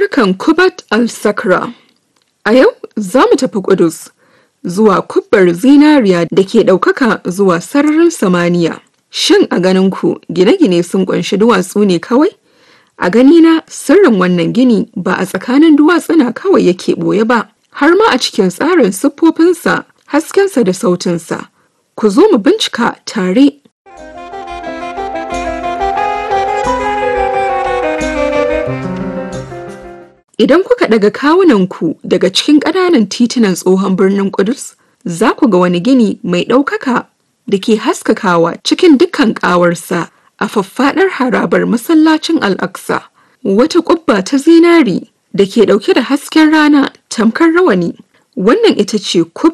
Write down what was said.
Tarukan Kubat al-Sakra A yau za mu tafi Ƙudus zuwa kubbar zinariya da ke ɗaukaka zuwa sararin samaniya. Shin a ganin ku gine-gine sun ƙunshi duwatsu ne kawai? A ganina sirrin wannan gini ba a tsakanin duwatsuna kawai yake ɓoye ba, har ma a cikin tsarin siffofinsa, haskensa da sautinsa. Ku zo mu bincika tare. Idan kuka daga kawunanku daga cikin ƙananan titunan tsohon birnin Ƙudus, za ku ga wani gini mai ɗaukaka da ke haskakawa cikin dukkan ƙawarsa a faffaɗar harabar masallacin Al-Aqsa. Wata ƙubba ta zinari da ke ɗauke da hasken rana tamkar rawani. Wannan ita ce